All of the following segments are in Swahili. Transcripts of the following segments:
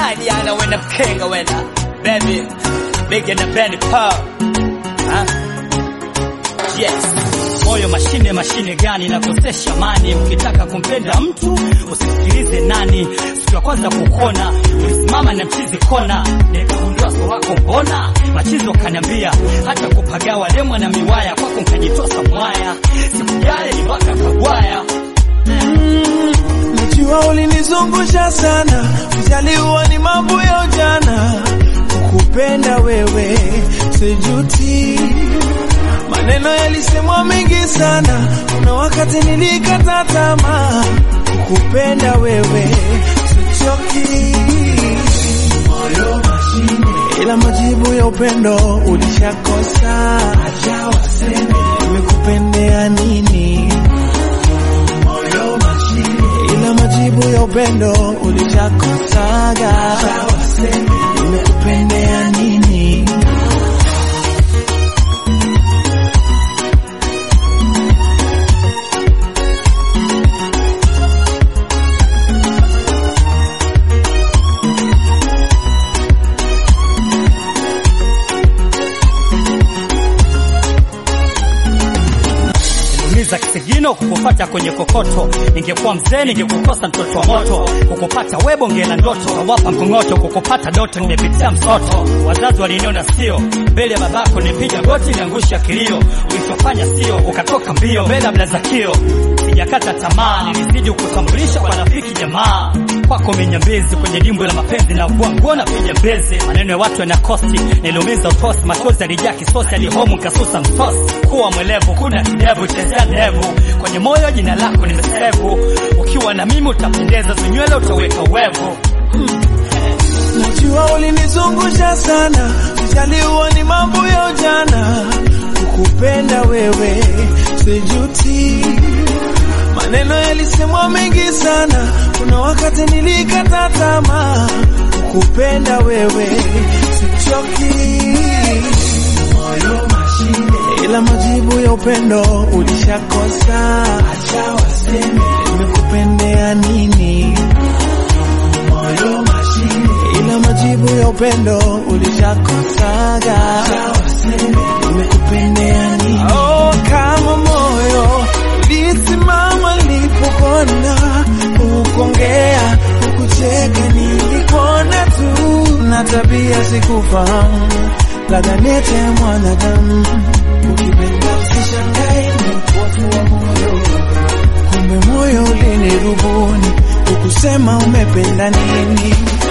Diana wena mkenga wena baby big na Benny Paul huh? yes moyo mashine mashine gani nakosesha mani ukitaka kumpenda mtu usisikilize nani siku ya kwanza kukona ulisimama na mchizi kona nikagundua so wako mbona machizi wakaniambia hata kupagawa lemwa na miwaya kwako nkajitosa mwaya sikujale ni waka kagwaya Najua ulinizungusha sana, ujaliwa ni mambo ya ujana. Kukupenda wewe sijuti, maneno yalisemwa mengi sana, kuna wakati nilikata tamaa. Kukupenda wewe sichoki, moyo mashine, ila majibu ya upendo ulishakosa. Acha waseme nimekupendea nini moyo mashine, ila majibu ya upendo ulishakosaga. Nimekupendea nini? Niza kisigino kukupata kwenye kokoto, ningekuwa mzee ningekukosa mtoto wa moto, kukupata webo ngela ndoto, wapa mkongoto, kukupata doto, nimepitia msoto. Wazazi waliniona sio mbele ya babako, nipiga goti niangusha kilio, ulichofanya sio, ukatoka mbio mbele ya blazakio. Sijakata tamaa, nilizidi kutambulisha kwa rafiki jamaa kwako menyambezi kwenye dimbwe la mapenzi na vua nguo na piga mbezi, maneno ya watu yanakosti, niliumiza utosi, machozi yalijaa kisosi, alihomu kasusa msosi. Kuwa mwelevu, kuna kidevu, chezea devu kwenye moyo, jina lako nimesevu. Ukiwa na mimi utapendeza, zinywele utaweka wevu. Najua ulinizungusha sana, ujaliwa ni mambo ya ujana. Kukupenda wewe sijuti, maneno yalisemwa mengi sana, kuna wakati nilikata tamaa. Kukupenda wewe sichoki, moyo mashine, ila majibu ya upendo ulishakosa. Acha waseme nimekupendea nini moyo mashine, ila majibu ya upendo ulishakosaga. Nimekupendea nini? Oh, kama moyo lisimama nilipopona, ukongea ukucheka, nilikuona tu na tabia sikufahamu, ladha nete ya mwanadamu. Ukipenda usishangae, ni upofu wa moyo kumbe moyo ulinirubuni, ukusema umependa nini.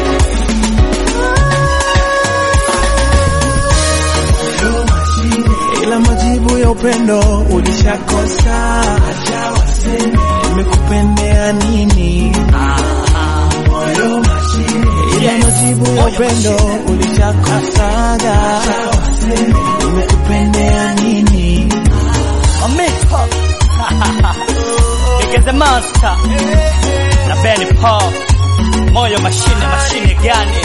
Moyo mashine, ila majibu ya upendo ulishakosa. Acha waseme nimekupendea nini. Moyo mashine, ila majibu ya upendo ulishakosaga. Acha waseme nimekupendea nini. Mamito Big as a monster na Benny Paul, moyo mashine mashine gani?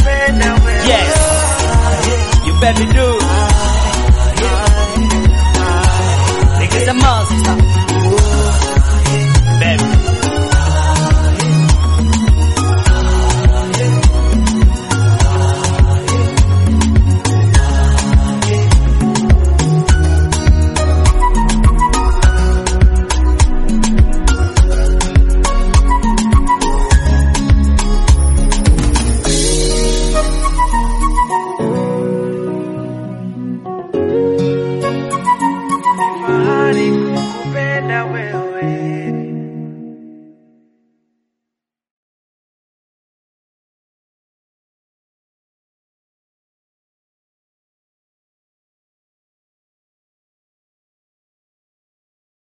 Yes, you baby do. Big as a monster